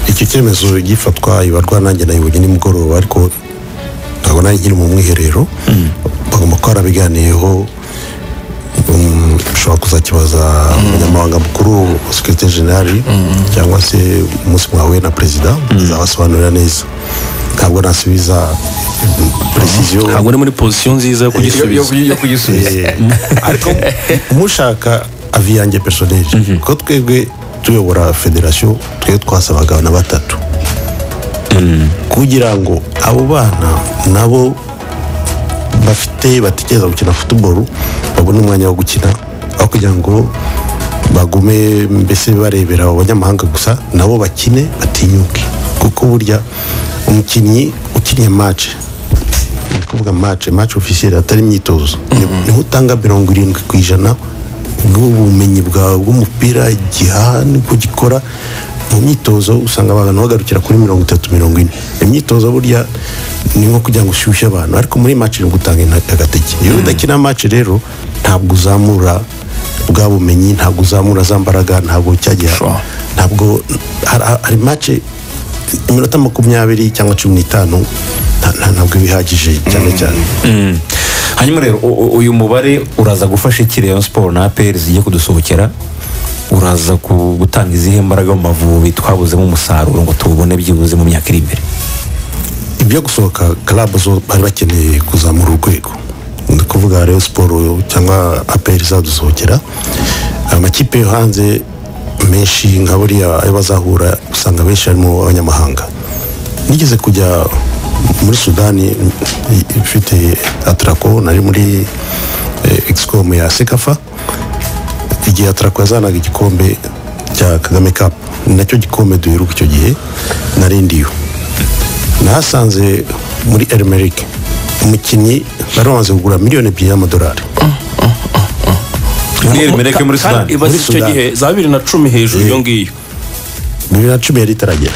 icyo cyemezo gifatwa ibarwa nanjye nayoboye nimugoroba ariko ntabwo nayigire mu mwiherero bagomba kuba barabiganiyeho ushobora kuzakibaza umunyamabanga mukuru sekirite jenali cyangwa se umunsi mwahuye na perezida azabasobanurira neza ntabwo nasubiza perezida ntabwo uri muri pozisiyo nziza yo kugisubiza yo kugisubiza ariko mushaka avi yanjye personeje kuko twebwe tuyobora federasiyo twe twasabaga na batatu kugira ngo abo bana nabo bafite batekereza gukina futuboro babone umwanya wo gukina aho kugira ngo bagume mbese barebera abanyamahanga gusa nabo bakine batinyuke kuko burya umukinnyi ukiniye mace ni ukuvuga mace mace ofisiyeri atari imyitozo niho utanga mirongo irindwi ku ijana bw'ubumenyi bwawe bw'umupira igihaha niko gikora mu myitozo usanga abantu bagarukira kuri mirongo itatu mirongo ine imyitozo burya ni nko kugira ngo ushyushye abantu ariko muri mace ni ugutanga agateke iyo udakina mace rero ntabwo uzamura bwa bumenyi ntabwo uzamura za mbaraga ntabwo cyagera Sure. ntabwo hari- hari mace iminota makumyabiri cyangwa cumi n'itanu nta- nta- ntabwo iba ihagije cyane cyane hanyuma rero u- u- uyu mubare uraza gufasha iki rayon siporo na aperi zigiye kudusohokera uraza ku- gutanga izihe mbaraga mu mavubi twabuzemo umusaruro ngo tuwubone byibuze mu myaka iri imbere ibyo gusohoka karabu zo bari bakeneye kuzamura urwego ni ukuvuga rero siporo cyangwa aperi izadusohokera amakipe yo hanze menshi nka buriya ayo bazahura usanga benshi harimo abanyamahanga nigeze kujya muri sudani ifite atarako nari muri egisicomu ya sekafa igihe atarako yazanaga igikombe cya kagame kapu ni nacyo gikombe duheruka icyo gihe narindiyo nahasanze muri erimerike umukinnyi bari bamaze kugura miliyoni ebyiri y'amadolari Pierre Mereke muri kandi sudani ibaze Muri icyo Sudani. gihe za bibiri na cumi hejuru iyo ngiyo bibiri na cumi yari itaragera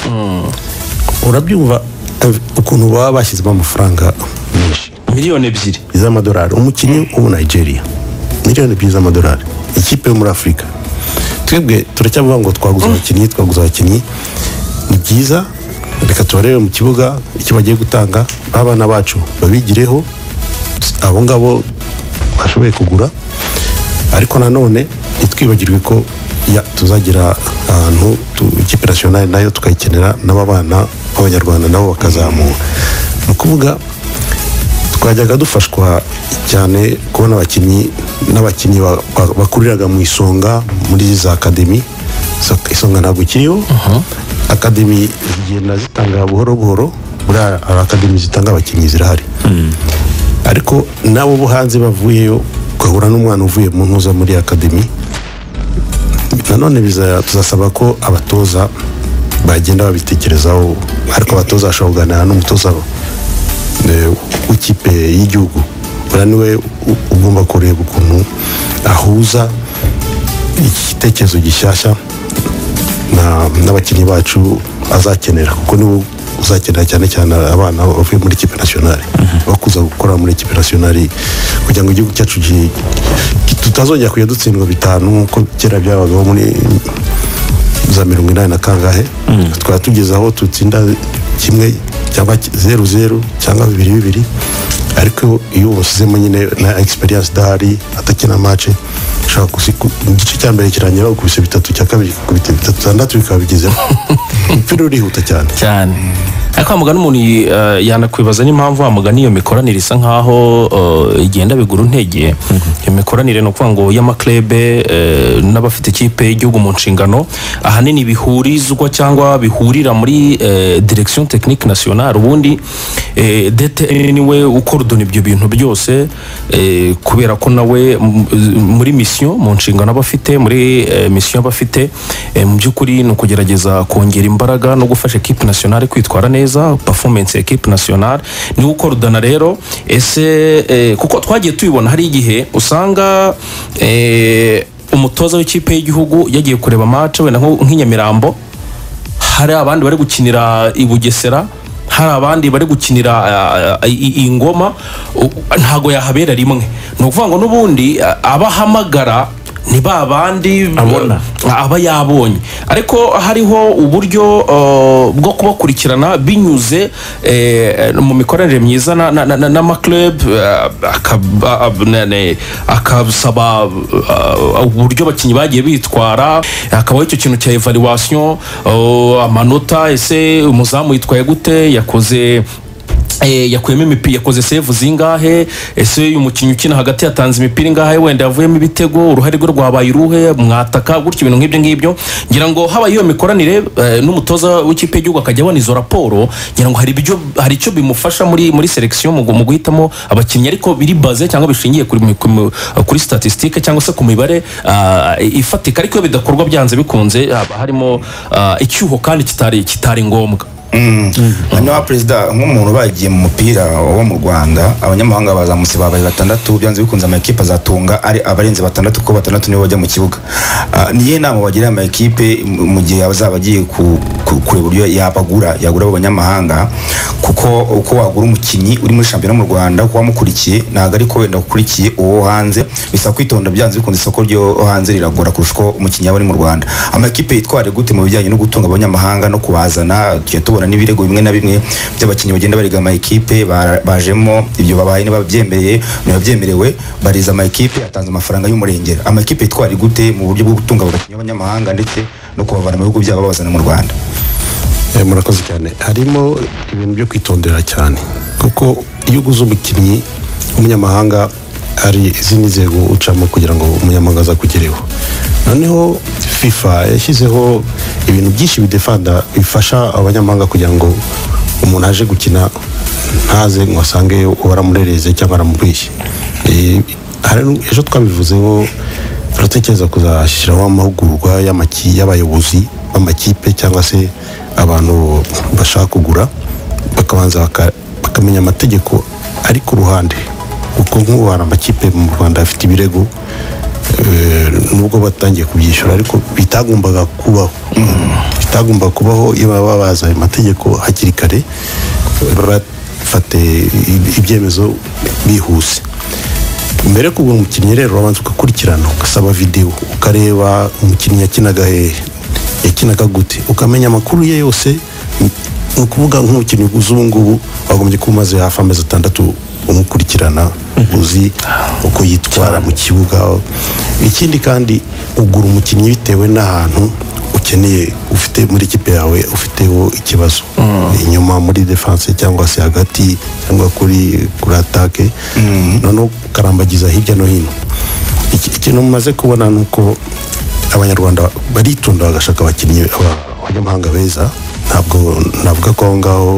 urabyumva eh, ukuntu baba bashyizemo amafaranga menshi miliyoni ebyiri z'amadolari umukinnyi wo muri nigeria miliyoni ebyiri z'amadolari ikipe yo muri afurika twebwe turacyavuga ngo twaguze abakinnyi twaguze abakinnyi ni byiza reka tubarebe mu kibuga icyo bagiye gutanga abana bacu babigireho abo ngabo bashoboye kugura ariko nanone ntitwibagirwe ko ya- tuzagira ahantu tu- ikipe nasiyonari nayo tukayikenera n'ababana b'abanyarwanda nabo bakazamura ni ukuvuga twajyaga dufashwa cyane kubona abakinnyi n'abakinnyi ba- ba- bakuriraga mu isonga muri za akademi Iso- isonga ntabwo ikiriho akademi zigenda zitanga buhoro buhoro muri hari akademi zitanga abakinnyi zirahari ariko nabo bo hanze bavuyeyo ugahura n'umwana uvuye mu ntuza muri akademi nanone biza- tuzasaba ko abatoza bagenda babitekerezaho ariko abatoza bashobora kuganira n'umutoza wa- eh, w'ikipe y'igihugu buriya niwe u- ugomba kureba ukuntu ahuza igitekerezo gishyashya na- n'abakinnyi bacu azakenera kuko nibo uzakenera cyane cyane abana bavuye muri ikipe nasiyonari bakuza gukora muri ikipe nasiyonari kugira ngo igihugu cyacu gi- ki- tutazongera kujya dutsindwa bitanu nk'uko kera byabagaho muri za mirongo inani na kangahe twaba tugeze aho tutsinda kimwe cyangwa ki- zeru zeru cyangwa bibiri bibiri ariko iyo ubasizemo nyine na egisperiyanse idahari atakina mace ushobora kuzi- ku- igice cya mbere kirangira bakubise bitatu icya kabiri kikubita bitatu bitandatu bikaba bigezeho umupira urihuta cyane cyane ariko wa mugani umuntu yi- eh, yanakwibaza n'impamvu wa mugani iyo mikoranire isa nkaho eh, igenda bigura intege iyo mikoranire ni ukuvuga ngo y'amaklebe eh, n'abafite ikipe y'igihugu mu nshingano ahanini bihurizwa cyangwa bihurira muri eh, direction technique nationale ubundi eh, DTN niwe ukordona ibyo bintu byose eh, kubera ko nawe m- muri misiyo mu nshingano aba afite muri eh, misiyo aba afite eh, mu by'ukuri ni ukugerageza kongera imbaraga no gufasha ekipe nasiyonari kwitwara neza performance ya ekipe nasiyonari ni ukordana rero ese eh, kuko twagiye tubibona hari igihe usanga eh, umutoza w'ikipe y'igihugu yagiye kureba match wenda nko- nk'inyamirambo hari abandi bari gukinira i bugesera hari abandi bari gukinira ah, ah, i- i- ingoma u- ntago yahabera rimwe ni ukuvuga ngo n'ubundi ah, abahamagara ni ba bandi Abona. eh, aba yabonye ariko hariho uburyo eh, bwo kubakurikirana binyuze eh, mu mikoranire myiza na- na- na- n'amaklub eh, akab- ab- ne- ne- akasaba eh, uburyo abakinnyi bagiye bitwara hakabaho icyo kintu cya evaluation eh, amanota ese umuzamu yitwaye gute yakoze Eh, yakuyemo imipira yakoze sevu zingahe ese uyu mukinnyi ukina hagati yatanze imipira ingahe wenda yavuyemo ibitego uruhare rwe rwabaye uruhe mwataka gutya ibintu nk'ibyo ngibyo ngira ngo habaye iyo mikoranire eh, n'umutoza w'ikipe y'igihugu akajya abona izo raporo ngira ngo hari ibyo hari icyo bimufasha muri muri selection mu gu- mu guhitamo abakinnyi ariko biri baze cyangwa bishingiye kuri mi- ku mi- kuri statistique cyangwa se ku mibare ah, ifatika ariko iyo bidakorwa byanze bikunze haba harimo ah, icyuho kandi kitari kitari ngombwa hanyuma perezida nk'umuntu bagiye mu mupira wo mu rwanda abanyamahanga bazamutse babaye batandatu byanze bikunze amakipe azatunga ari abarenze batandatu kuko batandatu nibo bajya mu kibuga Ah, niyo nama bagirira amakipe mu mu gihe azaba agiye ku- ku- kureba uburyo yabagura yagura abo banyamahanga kuko uko wagura umukinnyi uri muri shampiyona mu rwanda kuba wamukurikiye ntabwo ariko wenda ukurikiye uwo hanze bisaba kwitonda byanze bikunze isoko ryo hanze riragora kurusha uko umukinnyi aba ari mu rwanda amakipe yitware gute mu bijyanye no gutunga abanyamahanga no kubazana tujya tubona n'ibirego bimwe na bimwe by'abakinnyi bagenda barega amakipe bara- bajemo ibyo babaye ntibabyemereye ntibabyemerewe bariza amakipe atanze amafaranga y'umurengera amakipe yitware gute mu buryo bwo gutunga abo bakinnyi b'abanyamahanga ndetse no kubavana mu bihugu byabo babazana mu rwanda Eh, murakoze cyane harimo ibintu byo kwitondera cyane kuko iyo uguze umukinnyi w'umunyamahanga hari izindi nzego ucamo kugira ngo umunyamahanga azakugereho noneho fifa yashyizeho ibintu byinshi bidefanda bifasha abanyamahanga kugira ngo umuntu aje gukina ntaze ngo asange uwo aramurereze cyangwa aramubeshye Eh, hari nu- ejo twabivuzeho turatekereza kuzashyiraho amahugurwa y'amaki- y'abayobozi b'amakipe cyangwa se abantu bashaka kugura bakabanza baka- bakamenya amategeko ari ku ruhande kuko nk'ubu hari amakipe mu rwanda afite ibirego eh, nubwo batangiye kubyishyura ariko bitagombaga kubaho bitagombaga kubaho iyo baba bazi ayo mategeko hakiri kare bafate ibyemezo bihuse mbere yo kugura umukinnyi rero urabanza ugakurikirana ugasaba videwo ukareba umukinnyi yakinaga hehe yakinaga gute ukamenya amakuru ye yose ni- ni ukuvuga nk'umukinnyi uguze ubu ngubu wagombye kuba umaze hafi amezi atandatu umukurikirana uzi uko yitwara mu kibuga ikindi kandi ugura umukinnyi bitewe n'ahantu ukeneye ufite muri ikipe yawe ufiteho ikibazo inyuma muri defanse cyangwa se hagati cyangwa kuri kuri atake noneho ukarambagiza hirya no hino Iki- ikintu mumaze kubona ni uko abanyarwanda baritonda bagashaka abakinnyi aba- abanyamahanga beza ntabwo navuga ko aho ngaho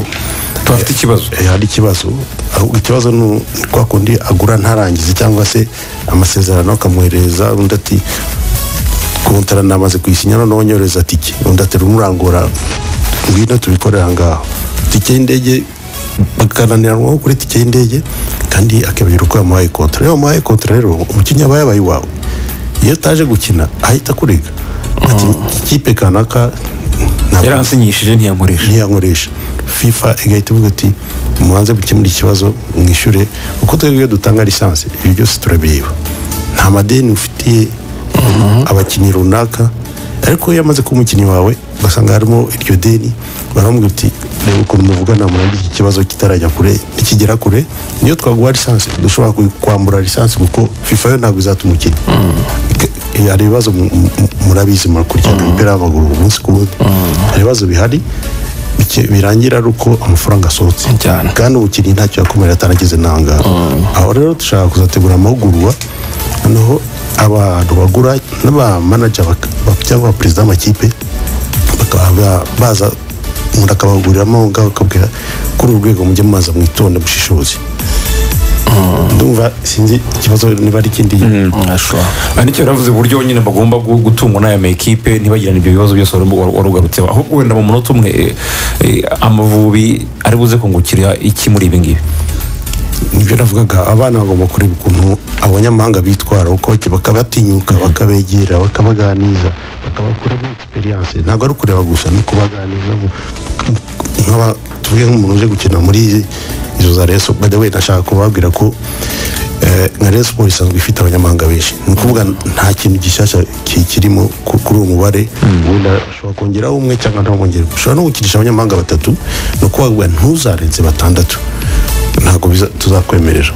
tuhafite ikibazo eh, hari ikibazo ahubwo ikibazo ni u- ni kwa kundi agura ntarangize cyangwa se amasezerano akamwoherereza undi ati kontara namaze kuyisinya noneho nyohereza tike undi atera umurangura ngwino tubikorera ngaho tike y'indege bakananiranwaho kuri tike y'indege kandi akabwira uko yamuhaye kontara iyo wamuhaye kontara rero umukinnyi aba yabaye iwawe iyo utaje gukina ahita akurega ati ikipe kanaka ntabwo- yaransinyishije ntiyankoresha ntiyankoresha fifa igahita ivuga ati mubanze gukemura ikibazo mwishyure kuko twebwe iyo dutanga lisansi ibyo byose turabireba nta madeni ufitiye abakinnyi runaka ariko iyo amaze kuba umukinnyi wawe ugasanga harimo iryo deni baramubwira uti reba ukuntu muvugana murangiza iki kibazo kitarajya kure nikigera kure niyo twaguha lisansi dushobora kwambura lisansi kuko fifa yo ntabwo izatuma ukina Ke- hari ibibazo mu- mu- murabizi murakurikirana imipira y'amaguru umunsi ku wundi hari ibibazo bihari bike- birangira ari uko amafaranga asohotse Cyane. kandi umukinnyi ntacyo yakomerera ataragize nanga aho rero dushaka kuzategura amahugurwa noneho abantu bagura n'abamanaja bak- bak- cyangwa abaperezida b'amakipe bakaba ba- baza umuntu akabahuguriramo aho ngaho akabwira kuri uru rwego mujye mumaza mwitonde mushishoze ndumva sinzi ikibazo niba ari ikindi ashobora aha nicyo yaravuze uburyo nyine bagomba gu- gutungwa n'aya makipe ntibagirane ibyo bibazo byose wari- wari- wari ugarutseho ahubwo wenda mu munota umwe eh, eh, amavubi ari buze kungukira iki muri ibi ngibi nibyo navugaga abana bagomba kureba ukuntu abanyamahanga bitwara uko bake- bakabatinyuka bakabegera bakabaganiza bakabakuramo egisperiyanse ntabwo ari ukureba gusa no kubaganiza mu- nk'aba tuvuge nk'umuntu uje gukina muri izo za reso badawe nashaka kubabwira ko eh, nka Rayon Sports isanzwe ifite abanyamahanga benshi ni ukuvuga nta kintu gishyashya ki- kirimo ku- kuri uwo mubare wenda ushobora kongeraho umwe cyangwa ntabongere ushobora no gukinisha abanyamahanga batatu ni ukuvuga ngo ntuzarenze batandatu ntabwo biza- tuzakwemerera